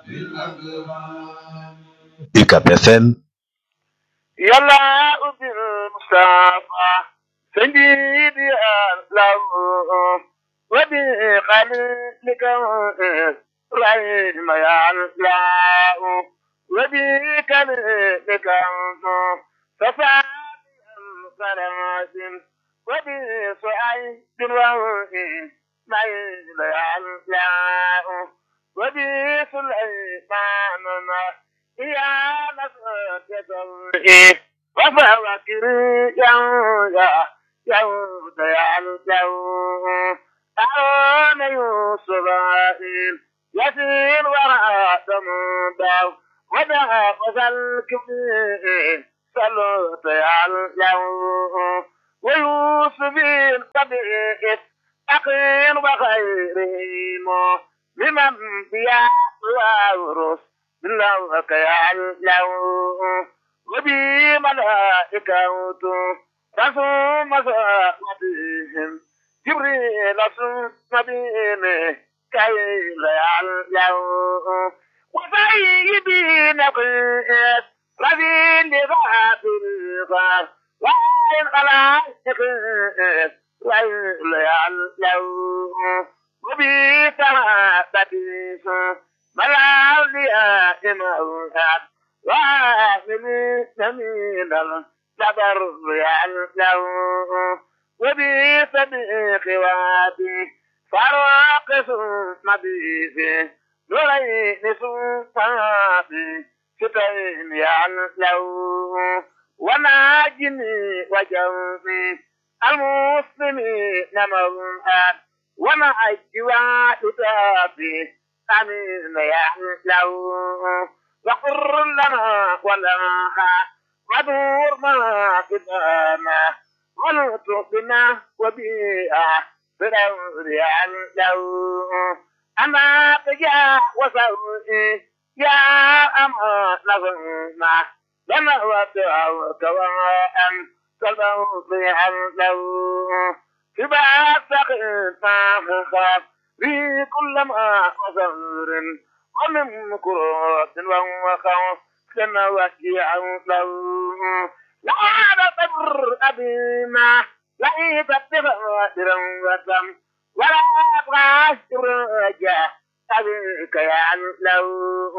UCAB FM yàlla ubbil Mustafa سيدي الله وبخليلك رحم يا الله وبكلمك ففعل القناة وبسعيد ووئين ميل يا الله وبسليمان يا نصرة وفوكر يا يهود يعلو أعون يوسف يسير وراء ثمودا ودعا وسلك سلوت يعلو ويوسف طبيعة أخير وخيرهم لمن بيا وورث بالله يعلو وبملائكته رسوم مساقتهم جبريل ثم بينه كي لا يعلو وسيدي نقيت رذيل ذات الغار وإن خلائق لا يعلو وبيتها بديس ملاذي موهاد وآمن من الجبر يعلو وبصديق وادي فراق مبيث نرين سلطاني ستين يعلو وناجني وجوفي المسلمين موهاد ونعج وعدتابي أمين يعلو وقر لنا ولها ودور ما قدانا ونطقنا وبيئة بدور يعلو أما تجا وسوئي يا أما نظرنا لما ودعوا كواء كالموت يعلو في بعض سقينا خاف في كل ما وزر ومن كروت وخوف كما وجع له لا تبر أبينا لا تبر وتم ولا أبغى رجع أبيك يا له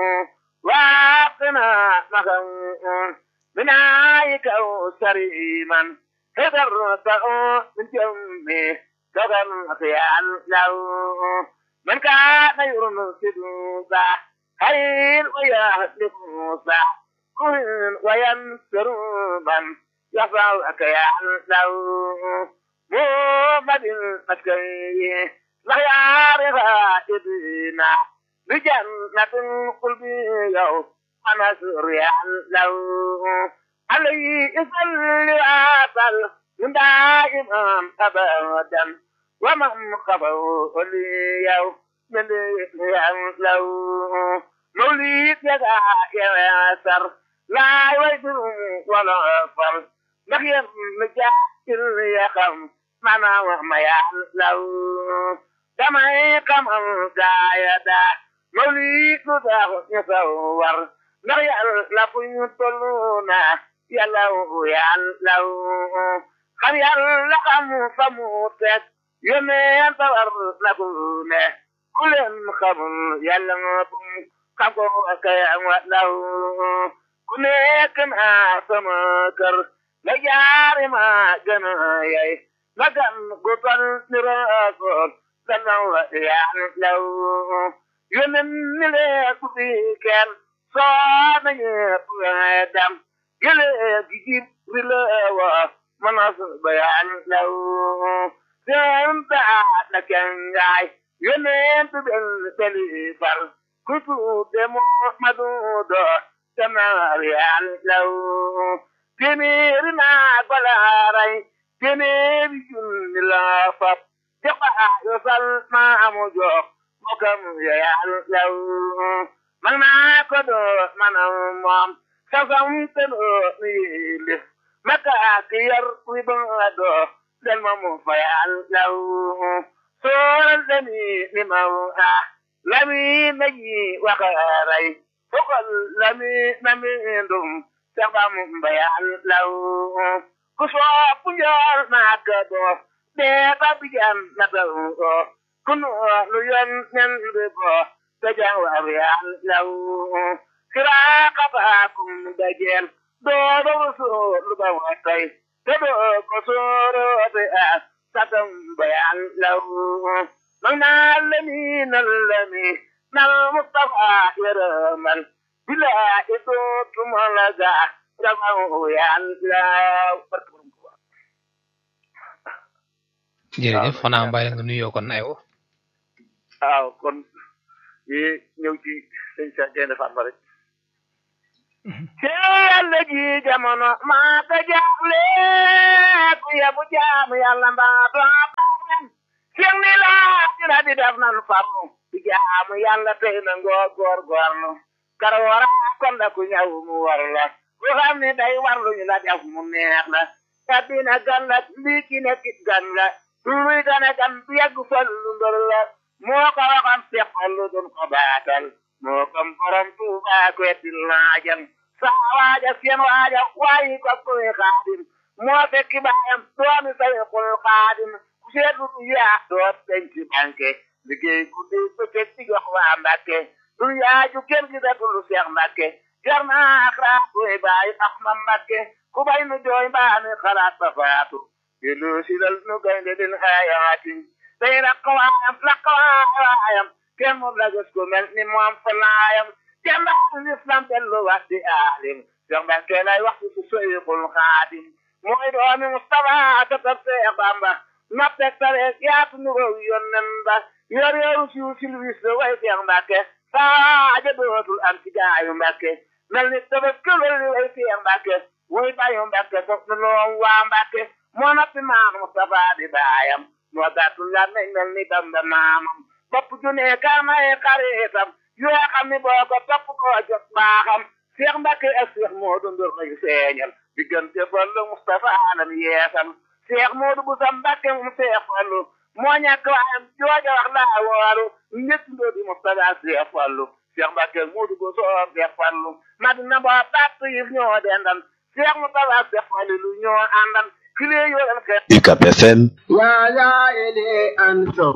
واقنا مغن من عايك أو سريما هدرت من جمي كغن خيال له من كان يرمسد خير ويهلك موسى كن وينصر من يفعلك يعلو محمد المسكي لا يعرف إبنا بجنة القلب يوم أنصر يعلو عليه يصلي عسل من دائما أبدا ومن قبل لي يوم من يعلو موليد يدعى ياسر لا يوجد ولا فر نخيم مجاهل يخم معنا وما يعلو كما يقم قايدا موليد ذا يصور نخيل لفين طلونا يلو يعلو خم يلقم فموتك يمين طور لكونه كل خم يلقم kako kay law ku nekk naa sama kër la jaari ma gën a yey la gan gu tol ni raakool la naw yaa law yonen ni lee ku fi kenn soo na ñepp dam gële gi jib ri la wa manas ba yaa law seen taa la kengaay yonen tu bel beli fal kutu de Muhammadu do tamari alaw temeri na balaray temeri junni la fap jaqa yo sal ma amu jo mokam ya alaw man na ko do manam mom sasam te do ni maka kiyar wi ba do del mamu fa alaw so ni ni ma lami naji wakaray fokol lami nami ndum sabam bayan law kuso punjol makado de babijan nadaw kunu lu yon nen bebo tajang wabiyan law kira kaba kum dajel do do so lu ba watay do ko soro te as satam bayan law magna lami nalami nal mustafa yaramal bila itu tumalaga jamaw yan law jërëjëf xanaa bàyyi la nga nuyoo kon aywa waaw kon yi ñëw ci sëñ Cheikh Gaynde Fatma rek ci yàlla ji jamono maa ko jaaxle ku yebu jaamu yàlla mbaa doo baaxlen seen ni laa dina di def nan farlu di jaamu yàlla tey na ngoo góor góorlu kar wara kon la ku ñëw mu war la ku xam ni day warlu ñu la def mu neex la addina gan la lii ki nekkit gan la luy gane gan bu yàgg fallu mbër la moo ko waxoon Seex Fallu doon ko baatal moo kom borom Tuuba ko etti laajal saa waaja seen waaja waayi ko koy xaadim moo fekki baayam doomi Sayxul Xaadim ku seetlu du yaa doot denc banque liggéey guddi bëccëg di jox waa Mbàkke du yaaju kenn gi datul Seex Mbàkke jar naa xalaat koy bàyyi ax ma Mbàkke ku bay nu jooy mbaa mi xalaat ba faatu yellu silal nu gaynde din xayaatin day rakkawaayam rakkawaayam kenn moom la gis ko mel ni moom fa laayam jàmbaar lislam dellu wax di aalim Seex Mbàkke lay wax ci Seyxul Xaadim mooy doomi Mustafa katab Seex Bamba noppeg tareeg yaatu nu row yonnen ba yor yoru siw silwis la way Seex Mbàkke saaja dootul am ci gaayu Mbàkke mel ni tabas këlal li way Seex Mbàkke way bayu Mbàkke sopp na loom waa Mbàkke moo noppi maam Mustafa di baayam moo gàttul la nañ mel ni Bamba maamam bopp junee kaamay xaritam yoo xam ni boo ko topp koo jot baaxam Seex Mbàkke ak Seex Moodu Ndur lay feeñal diggante Fallu Mustafa alam yeesal Seex Moodu bu sa Mbàkke mu Seex Fallu moo ñàkk waayam jooja wax laa wooru njëkk ndoo di Mustafa Seex Fallu Seex Mbàkke Moodu bu soo Seex Fallu Madina boo bàtt yi ñoo dendal Seex Mustafa Seex Fallu lu ñoo àndal kilee yoo leen xeex UCAB FM يا لائلي أنتم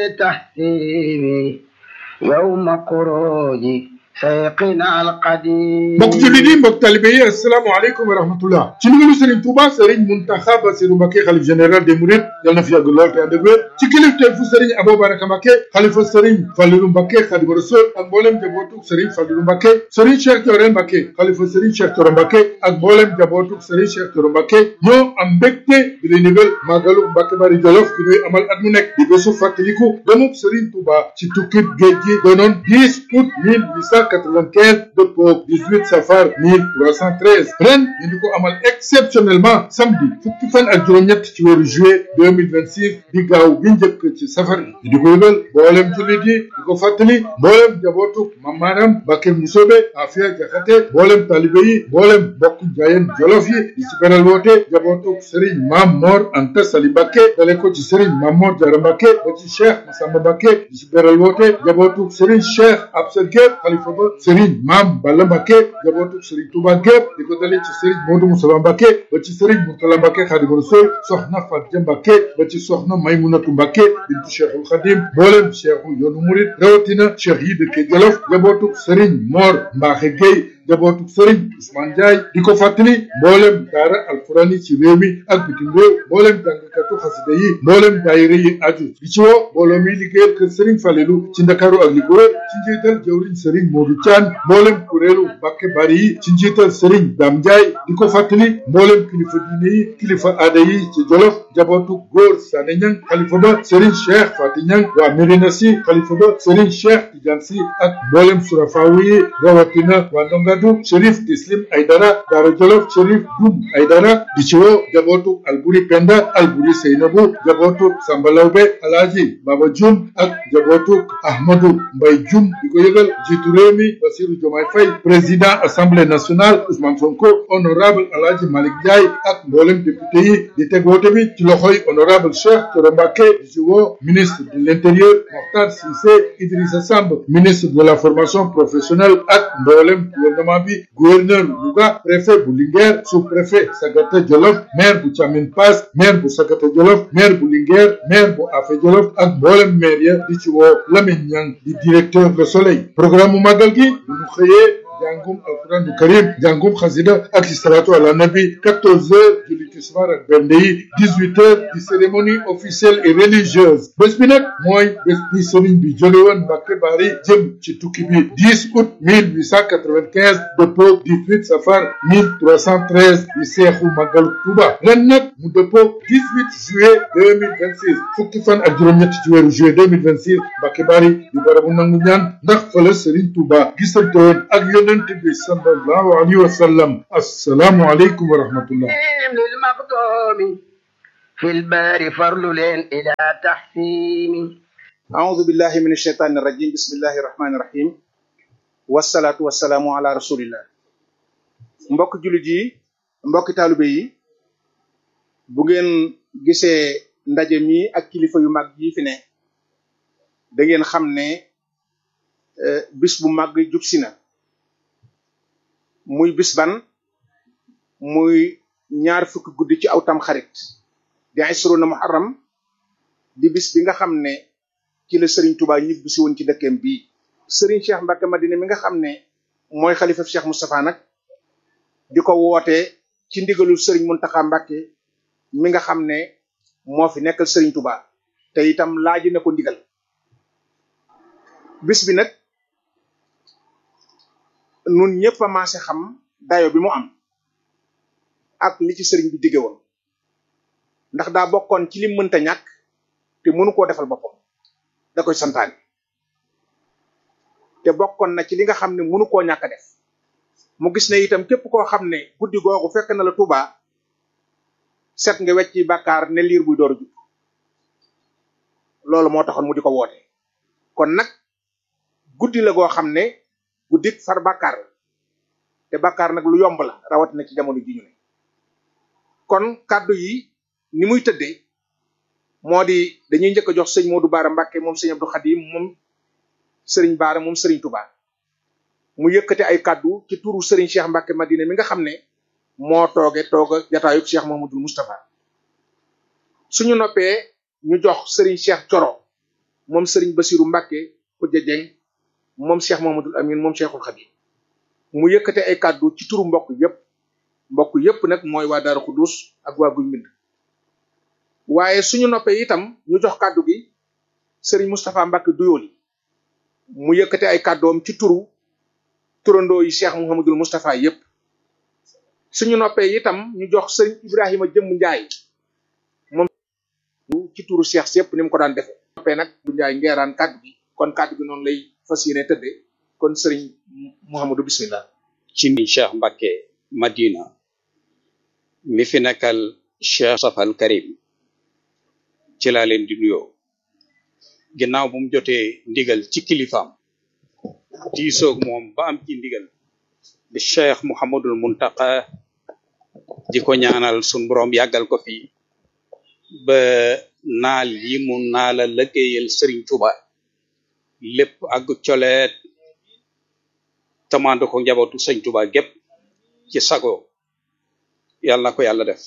بتحسيبي يوم خروجي سيقنا القديم mbokk jullit yi mbokk talibe yi asalaamaaleykum wa rahmatullah ci ndigalu Serigne Touba Serigne Mountakha Bassirou Mbacké xalif général des Mourides yal na fi yàgg lool te ànd ak wér ci kilifteefu Serigne Abou Baraka Mbacké xalifa Serigne Fallilou Mbacké Khadimu Rasul ak mboolem jabootug Serigne Fallilou Mbacké Serigne Cheikh Thioro Mbacké xalifa Serigne Cheikh Thioro Mbacké ak mboolem jabootug Serigne Cheikh Thioro Mbacké ñoo am mbégte di lay ndigal màggalu Mbacké Bari Jolof gi ñuy amal at mu nekk di bésu fàttaliku demub Serigne Touba ci tukkib géej gi doonoon 10 août 1895 dëppoo 18 safar 1313 ren ñu di ko amal exceptionnellement samedi fukki fan ak juróom-ñett ci weeru juillet 2026 di gaaw bi njëkk ci safar bi di ko yëgal mboolem jullit yi di ko fàttali mboolem jabootu mamaaram Mbacké Musobe Afia Jaxate mboolem talibe yi mboolem bokk jaayeen jolof yi di ci beral woote jabootu Serigne Mam Mor Anta Sali Mbacké dale ko ci Serigne Mam Mor Diarra Mbacké ba ci Cheikh Massamba Mbacké di ci beral woote jabootu Serigne Cheikh Absa Gueye xalifa ba Serigne Mam Balla Mbacké jabootu Serigne Touba gépp di ko dale ci Serigne Modou Moussa Mbacké ba ci Serigne Mourtala Mbacké Khadimu Rasul soxna Fatia Mbacké ba ci soxna Maymunatu Mbacké bintu Cheikhul Khadim mboolem cheikhu yoonu murid rawatina cheikh yi dëkke Jolof jabootu Serigne Mor Mbaxe Gueye jabootu Serigne Ousmane Ndiaye di ko fàttali mboolem daara alquraan yi ci réew mi ak bitim réew mboolem jàngkatu xasida yi mboolem daayira yi aju di ci woo mbooloo mi liggéeyal kër Serigne Falelu ci Ndakaaru ak li ko wër ci njiital jawriñ Serigne Modou Thian mboolem kuréelu Mbacké Bari yi ci njiital Serigne Dame Ndiaye di ko fàttali mboolem kilifa diine yi kilifa aada yi ci Jolof jabootu góor Sané Niang xalifa ba Serigne Cheikh Fati Niang waa Médina Sy xalifa ba Serigne Cheikh Tidiane Sy ak mboolem surafaawu yi rawatina waa Ndonga Ahmadou Chérif Tislim Aydara Daara Jolof Chérif Dum Aydara di ci woo jabootu Alburi Penda Alburi Seynabu jabootu Samba Lawbe Alaaji Baba Jum ak jabootu Ahmadou Mbay Jum di ko yëgal jiitu réew mi Bassirou Diomaye Faye président assemblée nationale Ousmane Sonko honorable Alaaji Malick Ndiaye ak mboolem député yi di teg woote bi ci loxoy honorable Cheikh Thioro Mbacké di ci woo ministre de l'intérieur Mokhtar Cissé Idrissa Samb ministre de la formation professionnelle ak mboolem gouvernement bi gouverneur Louga préfet bu Linguère sous-préfet Sagata Jolof maire bu Thiamine Pass maire bu Sagata Jolof maire bu Linguère maire bu Afé Jolof ak mboolem maire ya di ci woo Lamine Niang di directeur Le Soleil programme mu màggal gi bu ñu xëyee jàngum alquran du karim jàngum xasida ak salatu ala nabi 14 heures julli tisbaar ak bernde yi 18 heures di cérémonie officielle et religieuse bés bi nag mooy bés bi sëriñ bi jóge woon Mbàkke Bari jëm ci tukki bi 10 août 1895 dëppoo 18 safar 1313 di seexu màggalu Tuuba ren nag mu dëppoo 18 juillet 2026 fukki fan ak juróom-ñett ci weeru juillet 2026 Mbàkke Bari di barabu nangu ñaan ndax fële sëriñ Tuuba gisante woon ak yonent bi sallallahu alayhi wa sallam assalaamu aleykum wa rahmatullah للمقدوم في البار فرل إلى تحسين أعوذ بالله من الشيطان الرجيم بسم الله الرحمن الرحيم والصلاة والسلام على رسول الله mbokk jullit yi mbokk taalibe yi bu ngeen gisee ndaje mi ak kilifa yu mag yi fi ne da ngeen xam ne bis bu mag jub si na muy bis ban muy ñaar fukki guddi ci aw tam xarit di isruna muharram di bis bi nga xam ne ci la Serigne Touba ñibbi si woon ci dëkkeem bii Serigne Cheikh Mbacke Madina mi nga xam ne mooy xalifa Cheikh Moustapha nag di ko woote ci ndigalul Serigne Mountakha Mbacke mi nga xam ne moo fi nekkal Serigne Touba te itam laaji na ko ndigal bis bi nag nun ñëpp a maase xam dayo bi mu am ak li ci sëriñ bi digge woon ndax daa bokkoon ci li mënta ñàkk te mënu koo defal boppam da koy santaane te bokkoon na ci li nga xam ne mënu koo ñàkk a def mu gis ne itam képp koo xam ne guddi googu fekk na la Tuuba set nga wecc ci bàkkaar ne liir buy door a jub loolu moo taxoon mu di ko woote kon nag guddi la goo xam ne guddik far bàkkaar la te bàkkaar nag lu yomb la rawatina ci jamono ji ñu ne kon kàddu yi ni muy tëddee moo di dañuy njëkk a jox sëñ Modou Baara Mbacke moom sëñ Abdou Khadim moom sëriñ Baara moom sëriñ Touba mu yëkkate ay kàddu ci turu sëriñ Cheikh Mbacke Madina mi nga xam ne moo tooge tooga jataayub Cheikh Mahamadul Moustapha suñu noppee ñu jox sëriñ Cheikh Coro moom sëriñ Basiru Mbacke Khoudia Dieng moom Cheikh Mahamadul Amin moom Cheikhul Khadim mu yëkkate ay kàddu ci turu mbokk yépp mbokk yépp nag mooy waa Daaru Xudus ak waa Guy Mbind waaye suñu noppee itam ñu jox kàddu gi sëriñ Moustapha Mbacke Duyooli mu yëkkate ay kàddoom ci turu turandoo yi Cheikh Mouhamadul Moustapha yépp suñu noppee itam ñu jox sëriñ Ibrahima Jëmm Njaay moom ci turu Cheikh si yépp ni mu ko daan defe noppee nag bu Njaay ngeeraan kàddu gi kon kàddu gi noonu lay fas yéene tëddee kon sëriñ Mouhamadou bismillah ci ni Cheikh Mbacke Madina mi fi nekkal Cheikh Safal Karim ci laa leen di nuyoo ginnaaw bu mu jotee ndigal ci kilifaam diisoog moom ba am ci ndigal di Cheikh Mouhamadul Muntaka di ko ñaanal sun borom yàggal ko fi ba naal yi mu naala lëggéeyal Serigne Touba lépp ak coleet tamando ko njabootu sëñ Touba gépp ci sago yàlla na ko yàlla def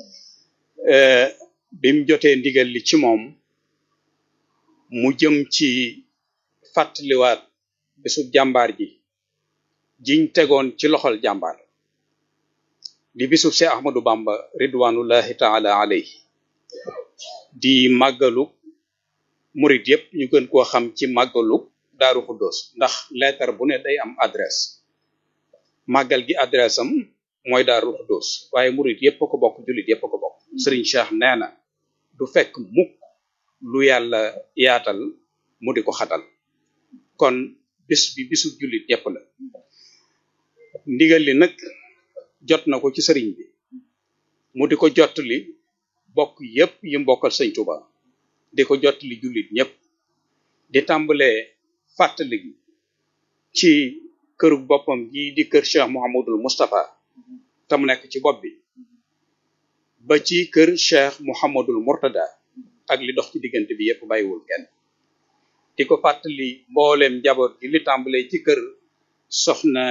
bim jotee ndigal li ci moom mu jëm ci fàttaliwaat bisub jàmbaar ji jiñ tegoon ci loxol jàmbaar di bisub Cheikh Ahmadou Bamba ridwanullahi taala alayhi di màggalu murit yépp ñu gën koo xam ci màggalu Daaru Xuddoos ndax lettre bu ne day am adresse màggal gi adresse am mooy Daaru Xuddoos waaye murit yépp ko bokk jullit yépp ko bokk Serigne Cheikh nee na du fekk mukk lu yàlla yaatal mu di ko xatal kon bis bi bisu jullit yépp la ndigal li nag jot na ko ci sëriñ bi mu di ko jottali bokk yépp yi mbokkal sëñ Tuuba di ko jottali jullit ñépp di tàmbalee fàttali gi ci këru boppam gi di kër Cheikh Mouhamadul Moustapha te mu nekk ci bopp bi ba ci kër Cheikh Mouhamadul Mourtada ak li dox ci diggante bi yépp bàyyiwul kenn di ko fàttali mbooleem njaboot gi li tàmbalee ci kër soxna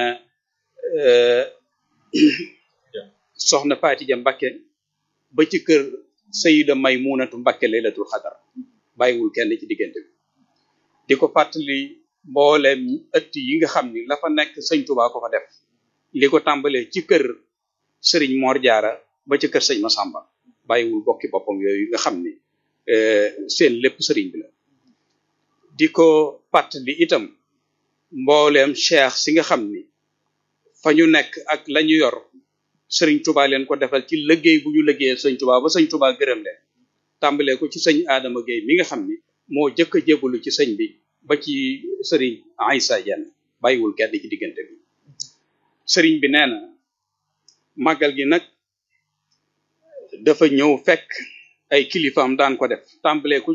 soxna Faatija Mbakke ba ci kër Sayida Maymunatu Mbakke laylatul xadar bàyyiwul kenn ci diggante bi di ko fàttali mbooleem ëtt yi nga xam ni la fa nekk sëñ Tuubaa ko fa def li ko tàmbalee ci kër sëriñ Mor Jaara ba ci kër sëñ Masamba bàyyiwul bokki boppam yooyu nga xam ni seen lépp sëriñ bi la di ko fàttali itam mbooleem cheikh si nga xam ni fa ñu nekk ak la ñu yor sëriñ Tuubaa leen ko defal ci liggéey bu ñu liggéeyal sëñ Tuubaa ba sëñ Tuubaa gërëm leen tàmbalee ko ci sëñ Adama Gueye mi nga xam ni moo jëkk a jébbalu ci sëñ bi ba ci sëriñ Aïssa Dieng bàyyiwul kenn ci diggante bi sëriñ bi nee na màggal gi nag dafa ñëw fekk ay kilifaam daan ko def tàmbalee ko